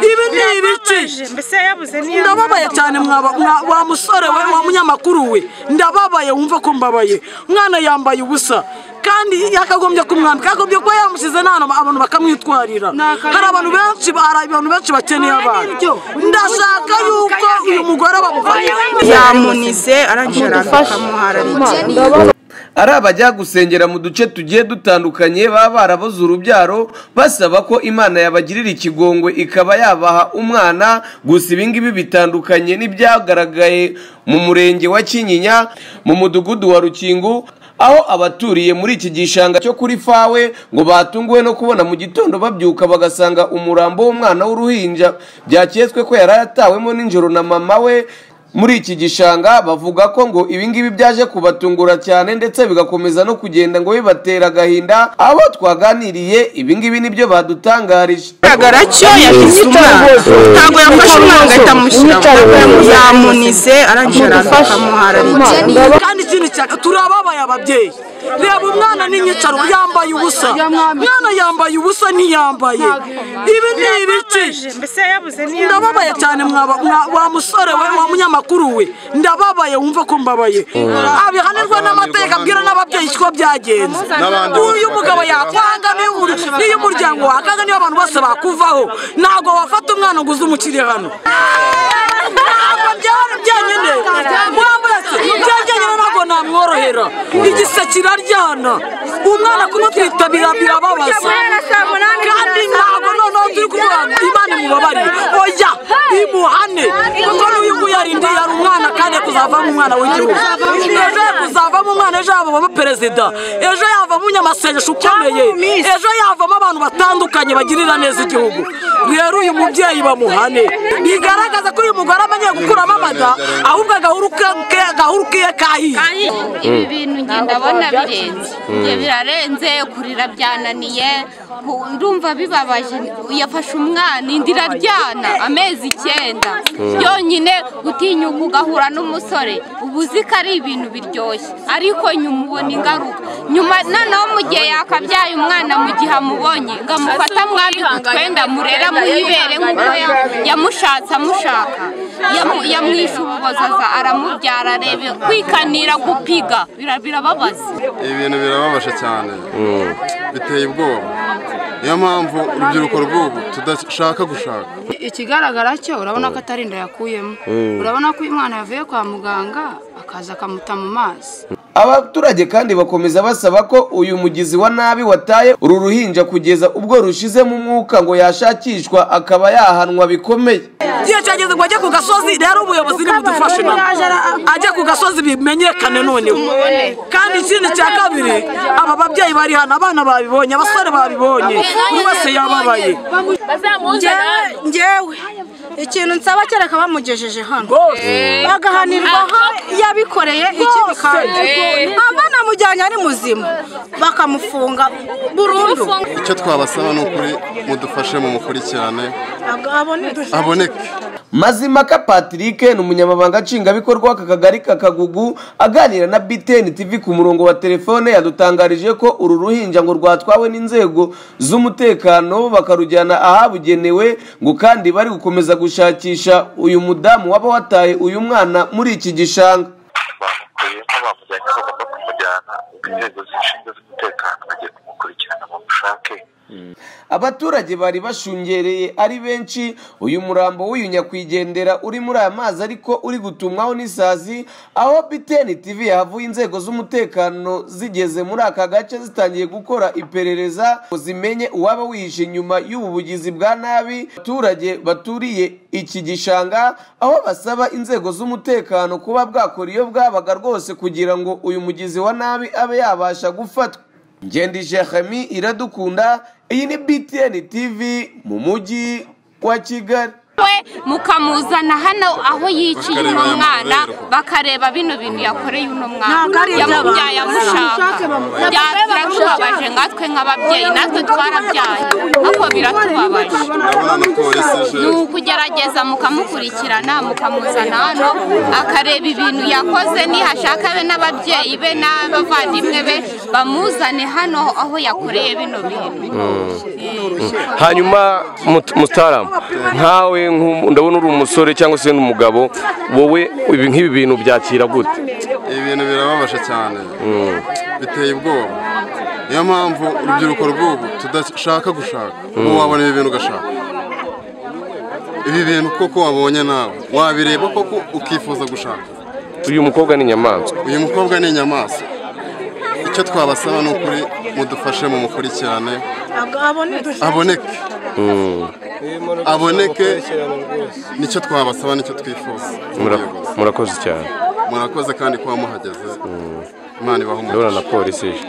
ibi ni ibiki mbese yabuze niyo ndababaye cyane mwaba mwa- wa musore we wa munyamakuru we ndababaye wumva ko mbabaye umwana yambaye ubusa kandi yakagombye kumwambika yakagombye kuba yamusize n'ahantu abantu bakamwitwarira hari abantu benshi hari abantu benshi bakeneye abana ndashaka yuko uyu mugore bamufasha yamunize arangije arakamuhara ari abajya gusengera mu duce tugiye dutandukanye baba barabuze urubyaro basaba ko imana yabagirira ikigongwe ikaba yabaha umwana gusa ibingibi bitandukanye n'ibyagaragaye mu murenge wa kinyinya mu mudugudu wa rukingu aho abaturiye muri iki gishanga cyo kuri fawe ngo batunguwe no kubona mu gitondo babyuka bagasanga umurambo w'umwana w'uruhinja byaketswe ko yari yatawemo nijoro na mama we muri iki gishanga bavuga ko ngo ibingibi byaje kubatungura cyane ndetse bigakomeza no kugenda ngo bibatera agahinda abo twaganiriye ibingibi nibyo badutangarije bigaragara cyo yagize umwana ntabwo yafashe umwana agahita amushyiramo yamunize arangije arakamuhara kandi ikindi cyane turababaye ababyeyi reba umwana n'inyicaro yambaye ubusa umwana yambaye ubusa ntiyambaye ibi ni ibiki mbese yabuze niyo ndababaye cyane mwaba mwa- wa musore we wa munyamakuru we ndababaye wumva ko mbabaye abihanirwa n'amategeko abwira n'ababyeyi ko byagenze N'abandi uyu bose mugabo bakareba. yakwanga niyo uri- niyo umuryango wakanga niyo abantu bose bakuvaho ntabwo wafata umwana ngo uze umushyire hano ntabwo byari byenyine mwambutse byenyine ntabwo namworohera igise kiraryana umwana kumutwita bira- birababaza kandi ntabwo noneho turi kumuha imana imubabarire oya imuhane kuko n'uyu nguyu yarindiye yari umwana kandi ari kuzavamo umwana w'igihugu ejo yari kuzavamo umwana ejo yavamo perezida ejo yavamo umunyamasengesho ukomeye ejo yavamo abantu batandukanye bagirira neza igihugu rero uyu mubyeyi bamuhane bigaragaza ko uyu mugore amenyeye gukuramo amada ahubwo agahuru ke- ke- agahuru kiye kahiye ibi bintu njye ndabona birenze njye birarenze kurira byananiye ku- ndumva bibabaje yafashe umwana inda iraryana amezi icyenda yonyine utinyuka ugahura n'umusore uba uzi ko ari ibintu biryoshye ariko nyuma ubona ingaruka nyuma noneho mu gihe yakabyaye umwana mu gihe amubonye ngo amufate amwambike utwenda murera muyibere nk'uko ya- yamushatse amushaka Yamu- yamwishe ububozaza aramubyara arebe kwikanira gupiga Bira- birababaza ibi bintu birababaje cyane biteye ubwoba niyo mpamvu urubyiruko rw'ubu tudashaka gushaka ikigaragara cyo urabona ko atari inda yakuyemo urabona ko uyu mwana yavuye kwa muganga akaza akamuta mu mazi abaturage kandi bakomeza basaba ko uyu mugizi wa nabi wataye uru ruhinja kugeza ubwo rushizemo umwuka ngo yashakishwa akaba yahanwa bikomeye igihe cyageze ngo ajye ku gasozi rero ubuyobozi nibudufashe nabo ajye ku gasozi bimenyekane noneho kandi ikindi cya kabiri aba babyeyi bari hano abana babibonye abasore babibonye buri wese yababaye ngewe ikintu nsaba kereka bamugejeje hano bagahanirwa aho yabikoreye ikindi kandi amba namujyanye ari muzima bakamufunga burundu icyo twabasaba ni ukuri mudufashe mu mukurikirane aboneke aboneke mazimaka patrick ni umunyamabanga nshingwabikorwa w'aka kagari ka kagugu aganira na btn tv ku murongo wa telefone yadutangarije ko uru ruhinja ngo rwatwawe n'inzego z'umutekano bakarujyana ahabugenewe ngo kandi bari gukomeza gushakisha uyu mudamu waba wataye uyu mwana muri iki gishanga bamukuyemo bamujyanye bagomba kumujyana inzego zishinzwe z'umutekano bagiye kumukurikirana bamushake abaturage bari bashungereye ari benshi uyu murambo w'uyu nyakwigendera uri muri aya mazi ariko uri gutumwaho n'isazi aho biteni tv yahavuye inzego z'umutekano zigeze muri aka gace zitangiye gukora iperereza ngo zimenye uwaba wihishe inyuma y'ubu bugizi bwa nabi abaturage baturiye iki gishanga aho basaba inzego z'umutekano kuba bwakora iyo bwabaga rwose kugira ngo uyu mugizi wa nabi abe yabasha gufatwa ngendi jeremi iradukunda iyi ni btn tv mu mujyi wa kigali we mukamuzana hano aho yiciye uno mwana bakareba bino bintu yakoreye uno mwana yamubyaye amushaka byatira biramubabaje nkatwe nk'ababyeyi natwe twarabyaye ahubwo biratubabaje urabona na polisi ni je ukugerageza mukamukurikirana mukamuzana hano akareba ibintu yakoze nihashaka be n'ababyeyi be n'abavandimwe be bamuzane hano aho yakoreye bino bintu hanyuma mut- mutaramu nkawe nk'u- ndabona uri umusore cyangwa se n'umugabo wowe ibi- nk'ibi bintu byakira gute ibi bintu birababaje cyane biteye ubwoba niyo mpamvu urubyiruko rw'ubu tudashaka gushaka ubu wabona ibi bintu ugashaka ibi bintu koko wabonye nawe wabireba koko ukifuza gushaka uyu mukobwa ni inyamaswa uyu mukobwa ni inyamaswa icyo twabasaba ni ukuri mudufashe mu mukurikirane aboneke aboneke nicyo twabasaba nicyo twifuza Mura- murakoze cyane murakoze kandi kuba muhageze imana ibahe ndabona umugisha na polisi ije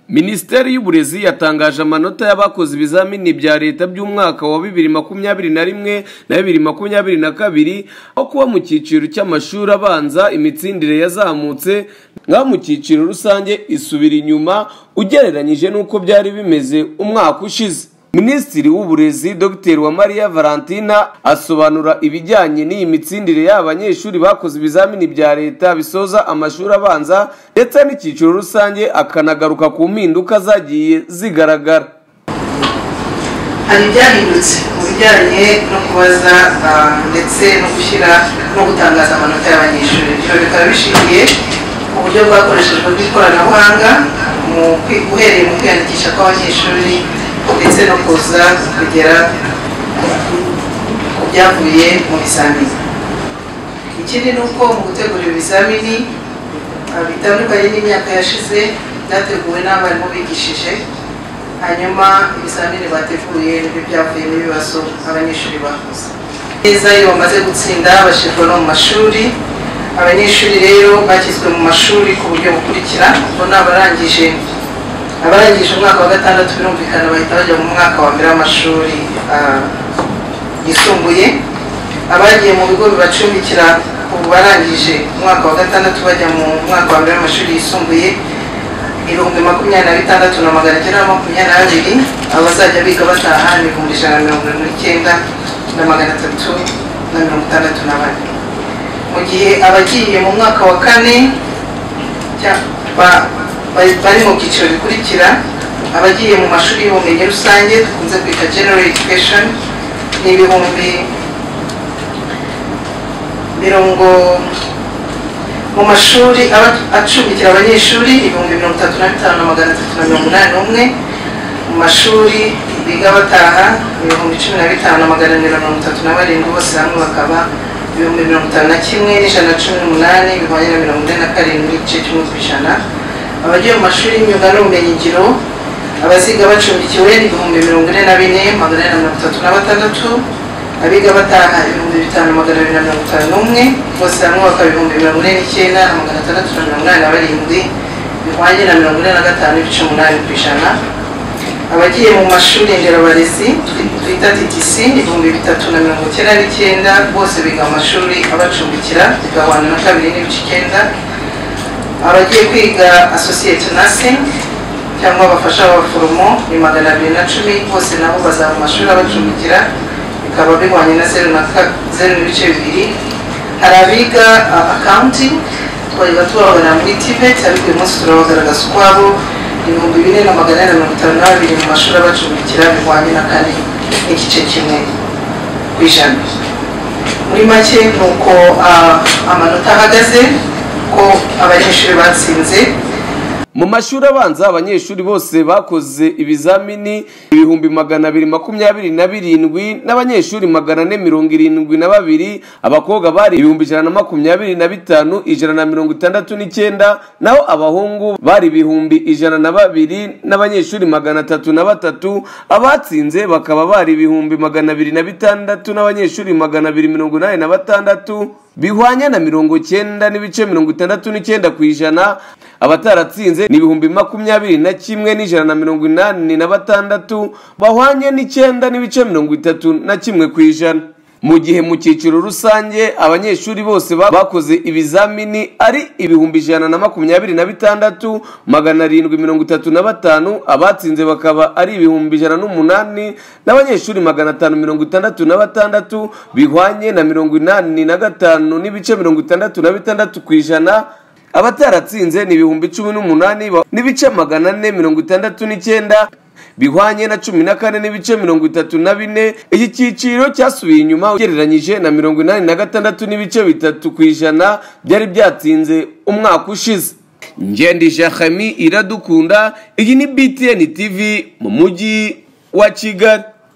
minisiteri y'uburezi yatangaje amanota y'abakoze ibizamini bya leta by'umwaka wa bibiri makumyabiri na rimwe na bibiri makumyabiri na kabiri aho kuba mu cyiciro cy'amashuri abanza imitsindire yazamutse naho mu cyiciro rusange isubira inyuma ugereranyije n'uko byari bimeze umwaka ushize minisitiri w'uburezi dr uwamariya valentina asobanura ibijyanye n'iyi mitsindire y'abanyeshuri bakoze ibizamini bya leta bisoza amashuri abanza ndetse n'icyiciro rusange akanagaruka ku mpinduka zagiye zigaragara hari ibyahindutse mu bijyanye no kubaza ah, ndetse no gushyira no gutangaza amanota y'abanyeshuri ibyo bikaba bishingiye ku buryo bwakoreshejwe bw'ikoranabuhanga mu kwi- uhereye mu kwiyandikisha kw'abanyeshuri ndetse no kuza kugera ku byavuye mu bizamini ikindi ni uko mu gutegura ibizamini ah, bitandukanye n'imyaka yashize byateguwe n'abarimu bigishije hanyuma ibizamini bateguye nibyo byavuyemo ibibazo abanyeshuri bakoze neza iyo bamaze gutsinda bashyirwa no mu mashuri abanyeshuri rero bashyizwe mu mashuri ku buryo bukurikira ubwo ni abarangije abarangije umwaka wa gatandatu birumvikana bahita bajya mu mwaka wa mbere w'amashuri ah, yisumbuye abagiye mu bigo bibacumbikira ubu barangije umwaka wa gatandatu bajya mu mwaka wa mbere w'amashuri yisumbuye ibihumbi makumyabiri na bitandatu na magana cyenda na makumyabiri na babiri abazajya biga bataha ni ibihumbi ijana na mirongo irindwi n'icyenda na magana atatu na mirongo itandatu na bane mu gihe abagiye mu mwaka wa kane cya- ba- ba- bari mu byiciro bikurikira abagiye mu mashuri y'ubumenyi rusange dukunze kwita general education ni ibihumbi mirongo mu mashuri aba- acumbikira abanyeshuri ibihumbi mirongo itatu na bitanu na magana atatu na mirongo inani n'umwe mu mashuri biga bataha ibihumbi cumi na bitanu na magana abiri na mirongo itatu na barindwi bose hamwe bakaba ibihumbi mirongo itanu na kimwe n'ijana na cumi n'umunani bihwanye na mirongo ine na karindwi igice kimwe ku ijana abagiye mu mashuri y'imyuga n'ubumenyingiro abaziga bacumbikiwe ni ibihumbi mirongo ine na bine magana ane na mirongo itatu na batandatu abiga bataha ibihumbi bitanu magana abiri na mirongo itanu n'umwe bose hamwe bakaba ibihumbi mirongo ine n'icyenda na magana atandatu na mirongo inani na barindwi bihwanye na mirongo ine na gatanu n'ibice umunani ku ijana abagiye mu mashuri nderabarezi twita TTC ibihumbi bitatu na mirongo icyenda n'icyenda bose biga mu mashuri abacumbikira bigabana na kabiri n'ibice icyenda abagiye kwiga associate nursing cyangwa abafasha abaforomo ni magana abiri na cumi bose nabo bazaba mu mashuri abacumbikira bikaba bihwanye na zeru na ka- zeru n'ibice bibiri hari abiga uh, accounting twajya tubabona muri tibet ariko uyu munsi turabagaragaza ukwabo ibihumbi bine na magana ane na mirongo itanu na babiri mu mashuri abacumbikira bihwanye na kane n'igice kimwe ku ijana muri make ni uko ah, amanota ahagaze ko abanyeshuri batsinze mu mashuri abanza abanyeshuri bose bakoze ibizamini ibihumbi magana abiri makumyabiri na birindwi n'abanyeshuri magana ane mirongo irindwi na babiri abakobwa bari ibihumbi ijana na makumyabiri na bitanu ijana na mirongo itandatu n'icyenda naho abahungu bari ibihumbi ijana na babiri n'abanyeshuri magana atatu na batatu abatsinze bakaba bari ibihumbi magana abiri na bitandatu n'abanyeshuri magana abiri mirongo inani na batandatu bihwanye na mirongo cyenda n'ibice mirongo itandatu n'icyenda ku ijana abataratsinze ni ibihumbi makumyabiri na kimwe n'ijana na mirongo inani na batandatu bahwanye n'icyenda n'ibice mirongo itatu na kimwe ku ijana mu gihe mu cyiciro rusange abanyeshuri bose ba- bakoze ibizamini ari ibihumbi ijana na makumyabiri na bitandatu magana arindwi mirongo itatu na batanu abatsinze bakaba ari ibihumbi ijana n'umunani n'abanyeshuri magana atanu mirongo itandatu na batandatu bihwanye na mirongo inani na gatanu n'ibice mirongo itandatu na bitandatu ku ijana abataratsinze ni ibihumbi cumi n'umunani ba- n'ibice magana ane mirongo itandatu n'icyenda bihwanye na cumi na kane n'ibice mirongo itatu na bine iki cyiciro cyasubiye inyuma ugereranyije na mirongo inani na gatandatu n'ibice bitatu ku ijana byari byatsinze umwaka ushize ngendi jahami iradukunda iyi ni btn tv mu mujyi wa kigali